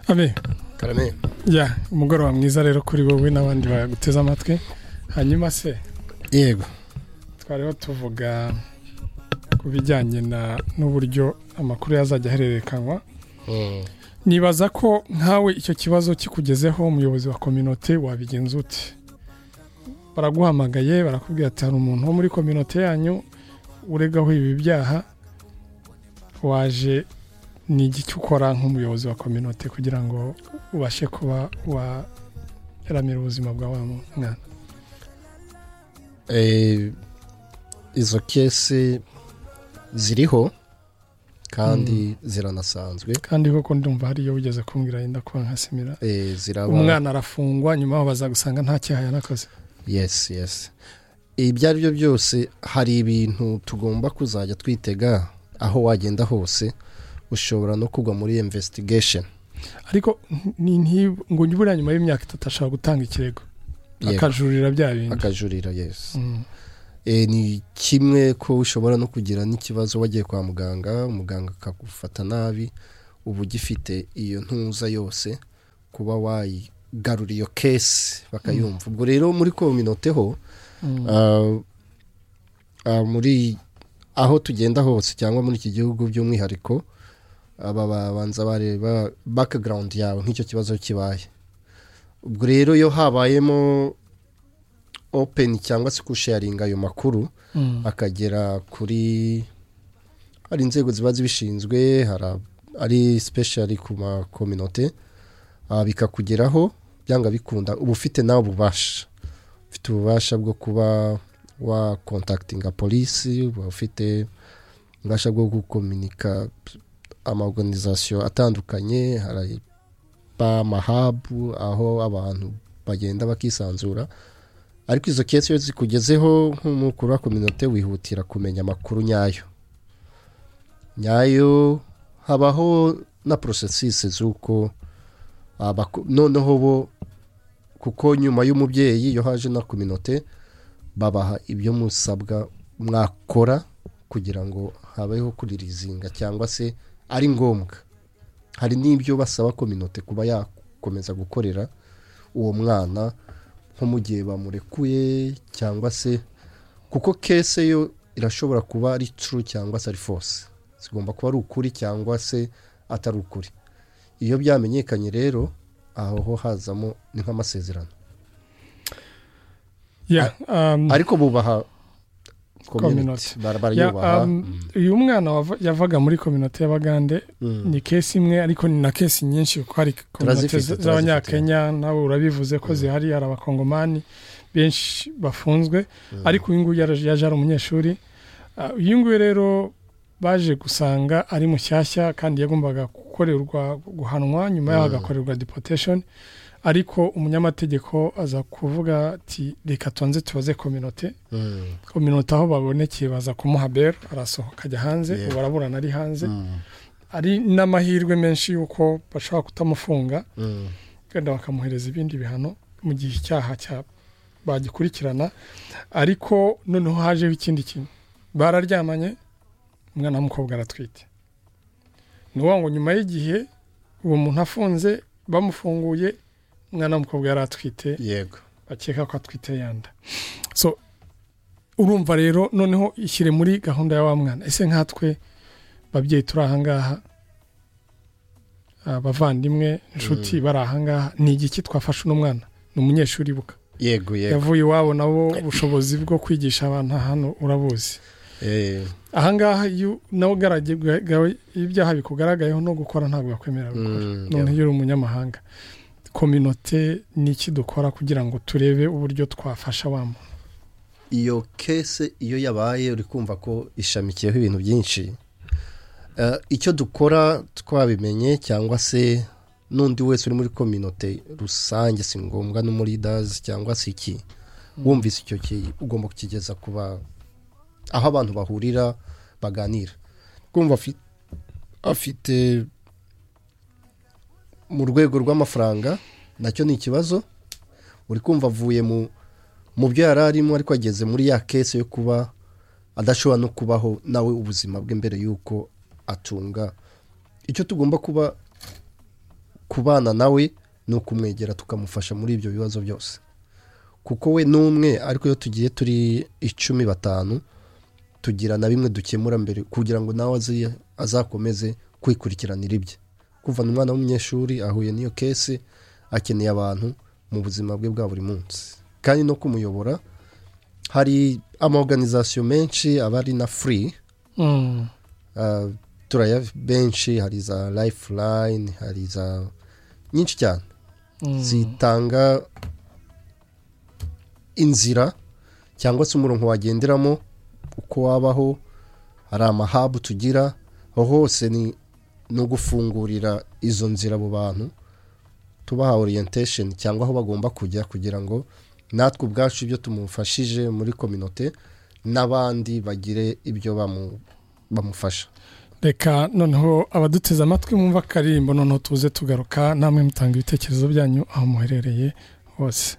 abe karame ya umugoroba mwiza rero kuri wowe n'abandi baguteze amatwi hanyuma se yego twariho tuvuga ku bijyanye na n'uburyo amakuru yazajya ahererekanywa Mm. nibaza ko nkawe icyo kibazo kikugezeho umuyobozi wa kominote wabigenza ute baraguhamagaye barakubwira ati hari umuntu wo muri kominote yanyu uregaho ibi byaha waje ni igiki ukora nk'umuyobozi wa kominote kugira ngo ubashe kuba waramira ubuzima bwa wa mwana Eh, izo kesi ziriho kandi ziranasanzwe kandi koko ndumva hari iyo wigeze kumbwira yenda kuba nkasimira Eh, ziraba umwana arafungwa nyuma aho bazagusanga nta cyaha yanakoze yes yes ibyo ari byo byose hari ibintu tugomba kuzajya twitega aho wagenda hose ushobora no kugwa muri investigation ariko ni- ni- ngo njye buriya nyuma y'imyaka itatu ashobora gutanga ikirego Yego. akajurira bya bindi akajurira yes Mm. Eh, ni kimwe ko ushobora no kugira n'ikibazo wagiye kwa muganga umuganga akagufata nabi uba ugifite iyo ntuza yose kuba wayigarura iyo kesi bakayumva ubwo rero muri kominote ho Mm. ah, ah, muri aho tugenda hose cyangwa muri iki gihugu by'umwihariko aba babanza bareba background yawe nk'icyo kibazo kibaye ubwo rero iyo habayemo open cyangwa se kusharinga ayo makuru Mm. akagera kuri hari inzego ziba zibishinzwe hari ab- ari special ku makominote ah, bikakugeraho byanga bikunda uba ufite nawe ububasha ufite ububasha bwo kuba wa contactinga polisi uba ufite ububasha bwo gukominika amaorganisation atandukanye hari ba mahabu aho abantu bagenda bakisanzura ariko izo kesi iyo zikugezeho nk'umukuru wa kominote wihutira kumenya amakuru nyayo nyayo habaho na porosesisi z'uko abako- noneho bo kuko nyuma y'umubyeyi iyo haje na kominote babaha ibyo musabwa mwakora kugira ngo habeho kuririzinga cyangwa se ari ngombwa hari n'ibyo basaba kominote kuba yakomeza gukorera uwo mwana nko mu gihe bamurekuye cyangwa se kuko kese yo irashobora kuba ari true cyangwa se ari force zigomba kuba ari ukuri cyangwa se atari ukuri iyo byamenyekanye rero aho ho hazamo ni nk'amasezerano Yeah, um, ariko bubaha Community. community Bara- yeah, barayubaha um, uyu mwana wava- yavaga muri kominote y'abagande Mm. ni kesi imwe ariko ni na kesi nyinshi kuko hari kominote Turazifite, z- turazifite. z'abanyakenya nawe urabivuze ko zihari hari abakongomani benshi bafunzwe Mm. ariko uyu nguyu yaraje- yaje ari umunyeshuri Ah, uyu nguyu rero baje gusanga ari mushyashya kandi yagombaga gukorerwa guhanwa nyuma yaho Mm. agakorerwa deportation ariko umunyamategeko aza kuvuga ati reka tubanze tubaze kominote Mm. kominote aho babonekeye baza kumuha bero arasohoka ajya hanze Yeah. ubu araburana ari hanze Mm. ari n'amahirwe menshi y'uko bashobora kutamufunga Mm. wenda bakamuhereza ibindi bihano mu gihe icyaha cya bagikurikirana ariko noneho hajeho ikindi kintu bararyamanye umwana w'umukobwa aratwite ni ukuvuga ngo nyuma y'igihe uwo muntu afunze bamufunguye umwana w'umukobwa yari atwite yego bakeka ko atwite yanda so urumva rero noneho ishyire muri gahunda ya wa mwana ese nkatwe babyeyi turi aha ngaha abavandimwe inshuti bari aha ngaha ni igiki twafashe uno mwana ni umunyeshuri buka yego yego yavuye iwabo nabo ubushobozi bwo kwigisha abantu hano urabuzi Eh, aha ngaha iyo nawe ugaragawe ibyaha bikugaragayeho no gukora ntabwo bakwemerera gukora mm, noneho iyo uri umunyamahanga kominote ni iki dukora kugira ngo turebe uburyo twafasha wa muntu iyo kese iyo yabaye uri kumva ko ishamikiyeho ibintu byinshi Eh, icyo dukora twabimenye cyangwa se n'undi wese uri muri kominote rusange si ngombwa no muri dazi cyangwa se iki wumvise icyo ki ugomba kukigeza kuba aho abantu bahurira baganira kumva afi- afite mu rwego rw'amafaranga nacyo ni ikibazo uri kumva avuye mu mu byo yari arimo ariko ageze muri ya kese yo kuba adashobora no kubaho nawe ubuzima bwe mbere y'uko atunga icyo tugomba kuba kubana nawe ni ukumwegera tukamufasha muri ibyo bibazo byose kuko we n'umwe ariko iyo tugiye turi icumi batanu tugira na bimwe dukemura mbere kugira ngo nawe azi- azakomeze kwikurikiranira ibye kuvana umwana w'umunyeshuri ahuye n'iyo kesi akeneye abantu mu buzima bwe bwa buri munsi kandi no kumuyobora hari amaorganizasiyo menshi aba ari na free Mm. Ah, turaya benshi hari za lifeline hari za nyinshi cyane Mm. zitanga inzira cyangwa se umurongo wagenderamo uko wabaho hari amahabu tugira aho hose ni no gufungurira izo nzira abo bantu tubaha orientation cyangwa aho bagomba kujya kugira ngo natwe ubwacu ibyo tumufashije muri kominote n'abandi bagire ibyo bamu- bamufasha reka noneho abaduteze amatwi mwumva akaririmbo noneho tuze tugaruka namwe mutanga ibitekerezo byanyu aho muherereye hose